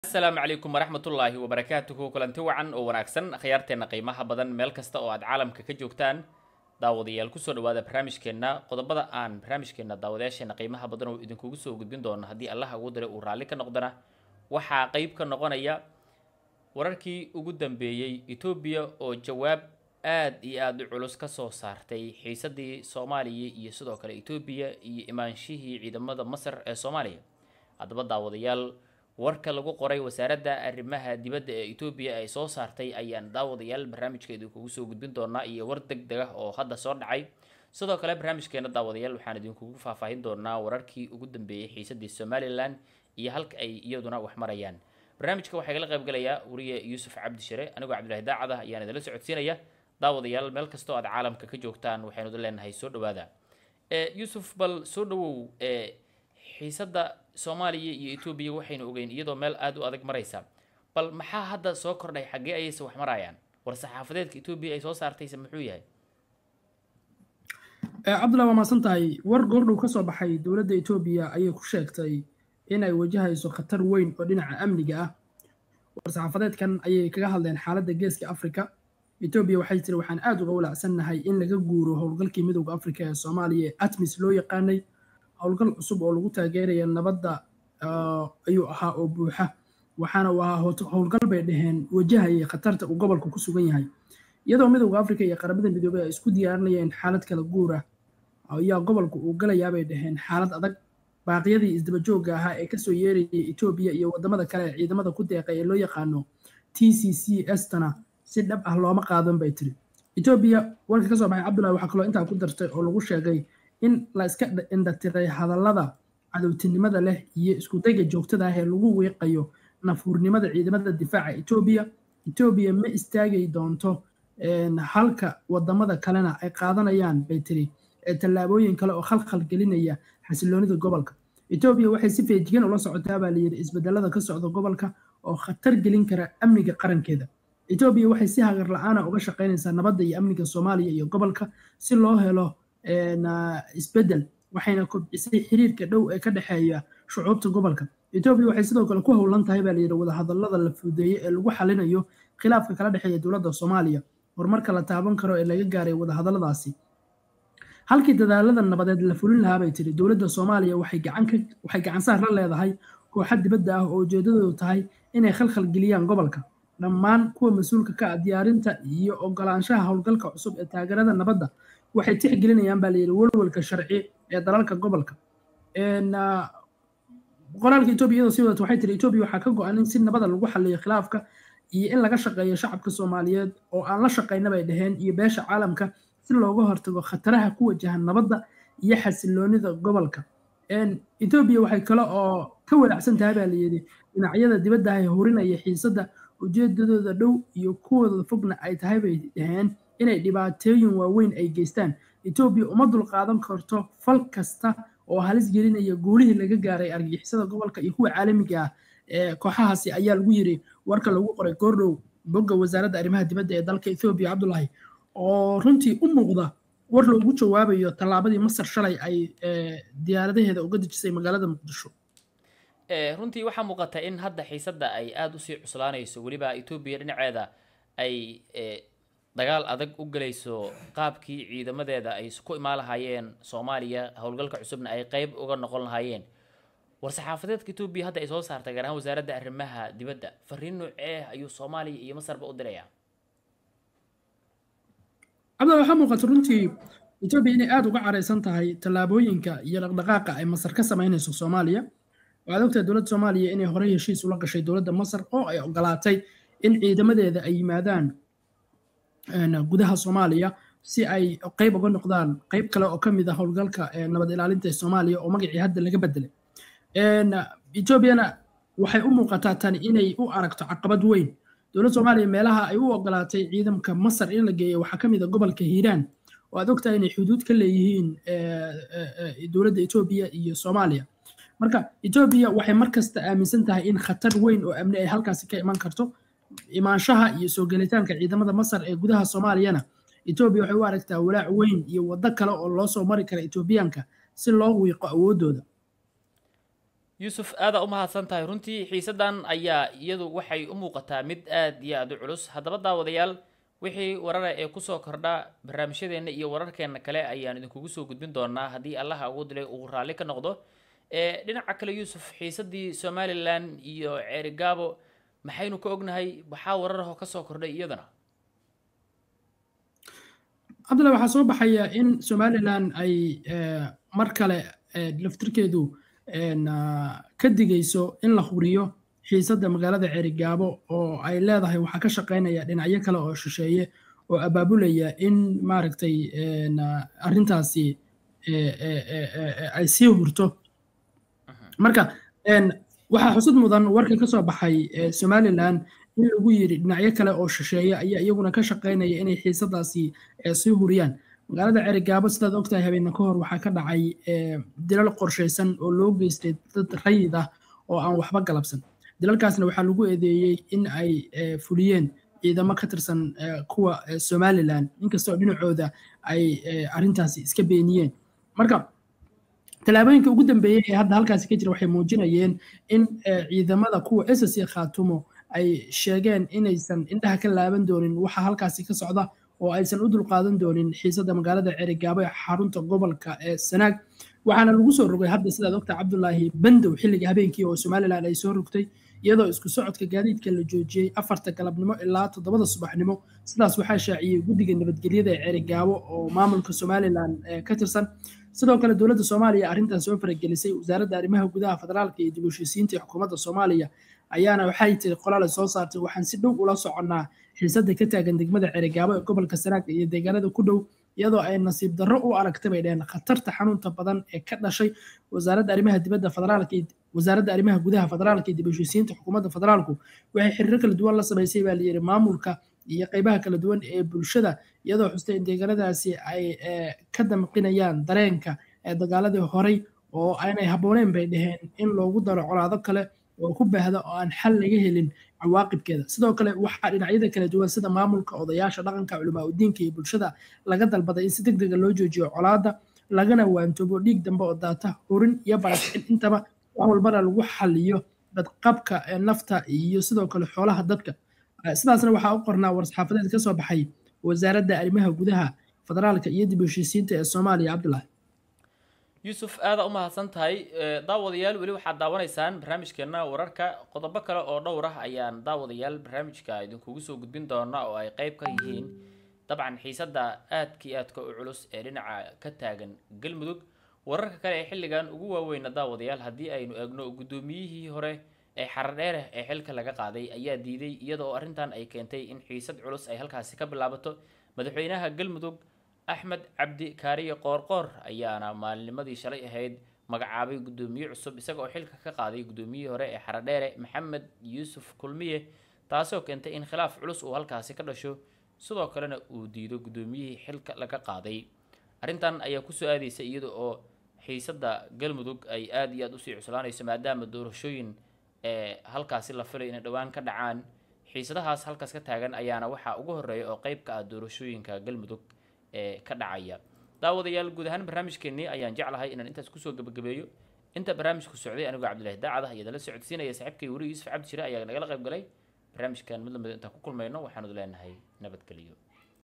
asalaamu calaykum waraxmatullaahi wabarakaatuhu kulanti wacan oo wanaagsan akhyaarteenna qiimaha badan meel kasta oo aad caalamka ka joogtaan daawadayaal kusoo dhawaada barnaamijkeenna qodobada aan barnaamijkeenna daawadayaasheena qiimaha badan oo idinkugu soo gudbin doono haddii allaha ugu diray uu raalli ka noqdana waxaa qeyb ka noqonaya wararkii ugu dambeeyey etoobiya oo jawaab aad iyo aada u culus ka soo saartay xiisadii soomaaliya iyo sidoo kale etoobiya iyo imaanshihii ciidamada masar ee soomaaliya haddaba daawadayaal warka lagu qoray wasaaradda arrimaha dibadda ee etoobiya ay soo saartay ayaan daawadayaal barnaamijka idinkugu soo gudbin doonaa iyo war deg deg ah oo hadda soo dhacay sidoo kale barnaamijkeena daawadayaal waxaan idinkugu faahfaahin doonaa wararkii ugu dambeeyey xiisadii somalilan iyo halka ay iyaduna wax marayaan barnaamijka waxaa igala qaybgalayaa wariye yuusuf cabdi shire anigoo cabdilaahi daacada ayaan idinla socodsiinaya daawadayaal meel kastoo aad caalamka ka joogtaan waxaynu idin leenahay soo dhawaada yuusuf bal soo dhawow xiisadda soomaaliya iyo etoobiya waxaynu ogeyn iyadoo meel aada u adag maraysa bal maxaa hadda soo kordhay xaggee ayayse wax marayaan war saxaafadeedka etoobiya ay soo saartayse muxuu yahay cabdullah waa maasan tahay war goordhow ka soo baxay dowladda etoobiya ayay ku sheegtay inay wajahayso khatar weyn oo dhinaca amniga ah war saxaafadeedkan ayay kaga hadleen xaaladda geeska afrika etoobiya waxay tiri waxaan aada uga walacsannahay in laga guuro howlgalkii midowda afrika ee soomaaliya ee atmis loo yaqaanay howlgal cusub oo lagu taageeraya nabadda ayuu ahaa oo buuxa waxaana uu ahaa howlgal bay dhaheen wajahayay khatarta uu gobolka ku sugan yahay iyadoo midowda afrika iyo qaramada midoobey ay isku diyaarinayeen xaalad kala guura ayaa gobolka uu galayaabay dhaheen xaalad adag baaqyadii isdabajooga ahaa ee kasoo yeerayay etoobiya iyo wadamada kale ee ciidamada ku deeqay ee loo yaqaano t c c estana si dhab ah looma qaadan bay tiri etoobiya warka kasoo baxay cabdullahi waxaa kaloo intaa ku dartay oo lagu sheegay in la iska indhatiray hadallada cadowtinimada leh iyo iskudayga joogtada ah ee lagu wiiqayo nafuurnimada ciidamada difaaca etoobiya etoobiya ma istaagi doonto halka wadamada kalena ay qaadanayaan bay tiri tallaabooyin kale oo khalkhal gelinaya xasiloonida gobolka etoobiya waxay si feejigan ula socotaa baa layidhi isbedelada ka socda gobolka oo khatar gelin kara amniga qarankeeda etoobiya waxay si hagar la-aana uga shaqaynaysaa nabadda iyo amniga soomaaliya iyo gobolka si loo helo isbedel waxayna kobcisay xiriirka dhow ee ka dhexeeya shucuubta gobolka etoobiya waxay sidoo kale ku howlan tahay baa layidhi wadahadallada la fuudeeyey ee lagu xalinayo khilaafka kala dhexeeya dowladda soomaaliya horumarka la taaban karo ee laga gaaray wadahadalladaasi halkii dadaalada nabadeed la fulin lahaa bay tiri dowladda soomaaliya waxay gacan saar la leedahay kooxa dibadda ah oo ujeedadoodu tahay inay khalkhal geliyaan gobolka dhammaan kuwa mas-uulka ka ah diyaarinta iyo ogolaanshaha howlgalka cusub ee taageerada nabadda waxay tixgelinayaan baa layidhi walwalka sharci ee dalalka gobolka qoraalka etoobiya iyadoo sii wadata waxay tiri etoobiya waxaa ka go-an in si nabada lagu xaliyo khilaafka iyo in laga shaqeeyo shacabka soomaaliyeed oo aan la shaqayna bay dhaheen iyo beesha caalamka si looga hortago khataraha ku wajahan nabadda iyo xasiloonida gobolka etoobiya waxay kale oo ka walaacsan tahay baa layidhi dhinacyada dibadda ah ee hurinaya xiisadda ujeedadooda dhow iyo kuwooda fogna ay tahay bay dhaheen inay dhibaatooyin waaweyn ay geystaan etoobiya uma dulqaadan karto fal kasta oo halis gelinaya guulihii laga gaaray argagixisada gobolka iyo kuwa caalamiga ah ee kooxahaasi ayaa lagu yiri warka lagu qoray goordhow bogga wasaaradda arrimaha dibadda ee dalka ethoobiya cabdulahi oo runtii u muuqda war loogu jawaabayo tallaabadii masar shalay ay diyaaradaheeda uga dejisay magaalada muqdisho runtii waxaa muuqata in hadda xiisadda ay aada usii cuslaanayso weliba etoobiya dhinaceeda ay dagaal adag u gelayso qaabkii ciidamadeeda ay ku imaan lahaayeen soomaaliya howlgalka cusubna ay qeyb uga noqon lahaayeen war saxaafadeedka etoobiya hadda ay soo saartay gaar ahaan wasaaradda arrimaha dibadda fariin noocee ayuu soomaaliya iyo masarba u dirayaa cabdalla waxaa muuqata runtii etoobiya inay aada uga caraysan tahay tallaabooyinka iyo dhaqdhaqaaqa ay masar ka samaynayso soomaaliya waxaad ogtahay dowladda soomaaliya inay horey heshiis ula gashay dowladda masar oo ay ogolaatay in ciidamadeeda ay yimaadaan gudaha soomaaliya si ay qeyb uga noqdaan qeyb kale oo ka mid ah howlgalka nabad ilaalinta ee soomaaliya oo magacii hadda laga bedelay etoobiyana waxay u muuqataa tani inay u aragto caqabad weyn dowladda soomaaliya meelaha ay u ogolaatay ciidamka masar in la geeyo waxaa ka mid a gobolka hiiraan oo aad ogtahay inay xuduud ka leeyihiin dowladda etoobiya iyo soomaaliya marka etoobiya waxay markasta aaminsan tahay in khatar weyn oo amni ay halkaasi ka iman karto imaanshaha iyo soo gelitaanka ciidamada masar ee gudaha soomaaliyana etoobiya waxay u aragtaa walaac weyn iyo waddo kale oo loo soo mari kara etoobiyaanka si loo wiiqo awooddooda yuusuf aadaa u mahadsan tahay runtii xiisadan ayaa iyadu waxay u muuqataa mid aad iyo aada u culus haddaba daawadayaal wixii warara ee kusoo kordha barnaamijyadeenna iyo wararkeena kale ayaan idinkugu soo gudbin doonaa haddii allaha ugu dilay uu raalli ka noqdo ee dhinaca kale yuusuf xiisadii somalilan iyo ceerigaabo maxaynu ka ognahay waxaa wararahoo kasoo kordhay iyadana cabdullahi waxaa soo baxaya in somalilan ay mar kale laftirkeedu ka digayso in la huriyo xiisadda magaalada ceerigaabo oo ay leedahay waxaa ka shaqaynaya dhinacyo kale oo shisheeye oo abaabulaya in maaragtay arrintaasi ay sii hurto marka waxaa xusud mudan warka ka soo baxay somalilan in lagu yiri dhinacyo kale oo shisheeye ayaa iyaguna ka shaqaynaya inay xiisadaasi sii huriyaan magaalada ceerigaabo sidaad ogtahay habeena ka hor waxaa ka dhacay dilal qorshaysan oo loo geystay dad rayid ah oo aan waxba galabsan dilalkaasna waxaa lagu eedeeyey in ay fuliyeen ciidamo ka tirsan kuwa somalilan inkastoo dhinacooda ay arrintaasi iska beeniyeen marka tallaabooyinka ugu dambeeyey ee hadda halkaasi ka jira waxay muujinayeen in ciidamada kuwa ssc khaatumo ay sheegeen inaysan indhaha ka laaban doonin waxa halkaasi ka socda oo aysan u dulqaadan doonin xiisadda magaalada ceerigaabo ee xarunta gobolka ee sanaag waxaana lagu soo rogay hadda sidaad ogta cabdulaahi bandow xilliga habeenkii oo somalilan ay soo rogtay iyadoo isku socodka gaadiidka la joojiyey afarta galabnimo ilaa toddobada subaxnimo sidaas waxaa shaaciyey guddiga nabadgelyada ee ceerigaabo oo maamulka somalilan ka tirsan sidoo kale dowladda soomaaliya arrintaas soo faragelisay wasaaradda arrimaha gudaha federaalka iyo dib u heshiisiinta xukuumadda soomaaliya ayaana waxay tiri qolaale soo saartay waxaan si dhow ula soconnaa xiisadda ka taagan degmada ceerigaabo ee gobolka sanaag iyo deegaanada ku dhow iyadoo ay nasiib darro u aragtay bay dheheen khatarta xanuunta badan ee ka dhashay wasaaradda arrimaha dibadda federaalka wasaaradda arrimaha gudaha federaalka iyo dib u heshiisiinta xukuumadda federaalku waxay xiriiro kala duwan la samaysay baa layidhi maamulka iyo qaybaha kala duwan ee bulshada iyadoo xustay in deegaanadaasi ay ka damqinayaan dareenka ee dagaaladii horey oo aanay habbooneen bay dhaheen in loogu daro colaado kale oo ku baahda oo aan xal laga helin cawaaqibkeeda sidoo kale waxaa dhinacyada kala duwan sida maamulka odayaasha dhaqanka culamaa udiinka iyo bulshada laga dalbaday in si deg dega loo joojiyo colaada lagana waantoobo dhiig dambe oo daata horin iyo barakicin intaba wax walbana lagu xaliyo badqabka nafta iyo sidoo kale xoolaha dadka sidaasna waxaa u qornaa war-saxaafadeed ka soo baxay wasaaradda arrimaha gudaha federaalka iyo dib u heshiisiinta ee soomaaliya cabdulahi yuusuf aada u mahadsan tahay daawadayaal weli waxaad daawanaysaan barnaamijkeena wararka qodobo kale oo dhowr ah ayaan daawadayaal barnaamijka idinkugu soo gudbin doona oo ay qeyb ka yihiin dabcan xiisadda aadka iyo aadka u culus ee dhinaca ka taagan galmudug wararka kale ee xilligan ugu waaweyna daawadayaal haddii aynu eegno guddoomiyihii hore ee xaradheereh ee xilka laga qaaday ayaa diiday iyada oo arrintan ay keentay in xiisad culus ay halkaasi ka bilaabato madaxweynaha galmudug axmed cabdi kaariye qoorqoor ayaana maalinimadii shalay ahayd magacaabay guddoomiye cusub isaga oo xilka ka qaaday guddoomiyihii hore ee xaradheere maxamed yuusuf kulmiye taasoo keentay in khilaaf culus uu halkaasi ka dhasho sidoo kalena uu diido guddoomiyihii xilka laga qaaday arrintan ayaa kusoo aadaysa iyada oo xiisadda galmudug ay aada iyo aada usii cuslaanayso maadaama doorashooyin ee halkaasi la filay inay dhowaan ka dhacaan xiisadahaas halkaas ka taagan ayaana waxaa ugu horeeya oo qeyb ka ah doorashooyinka galmudug ee ka dhacaya daawadayaal guud ahaan barnaamijkeenii ayaan jeclahay inaan intaas kusoo gebagabeeyo inta barnaamijku socday anigoo cabdillahi daacad ah iyadala socodsiinaya saaxiibkay weli yuusuf cabdi shire ayaa nagala qayb galay barnaamijkan mid lamid intaan ku kulmayno waxaanu leenahay nabadgeliyo